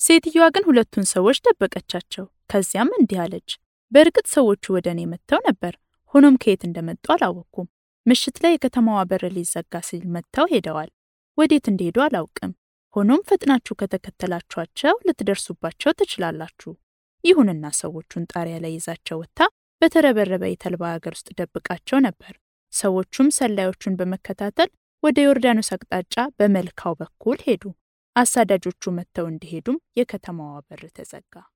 ሴትየዋ ግን ሁለቱን ሰዎች ደበቀቻቸው። ከዚያም እንዲህ አለች፣ በእርግጥ ሰዎቹ ወደ እኔ መጥተው ነበር፣ ሆኖም ከየት እንደመጡ አላወቅኩም። ምሽት ላይ የከተማዋ በር ሊዘጋ ሲል መጥተው ሄደዋል። ወዴት እንደሄዱ አላውቅም። ሆኖም ፈጥናችሁ ከተከተላችኋቸው ልትደርሱባቸው ትችላላችሁ። ይሁንና ሰዎቹን ጣሪያ ላይ ይዛቸው ወጥታ በተረበረበ የተልባ ሀገር ውስጥ ደብቃቸው ነበር። ሰዎቹም ሰላዮቹን በመከታተል ወደ ዮርዳኖስ አቅጣጫ በመልካው በኩል ሄዱ። አሳዳጆቹ መጥተው እንዲሄዱም የከተማዋ በር ተዘጋ።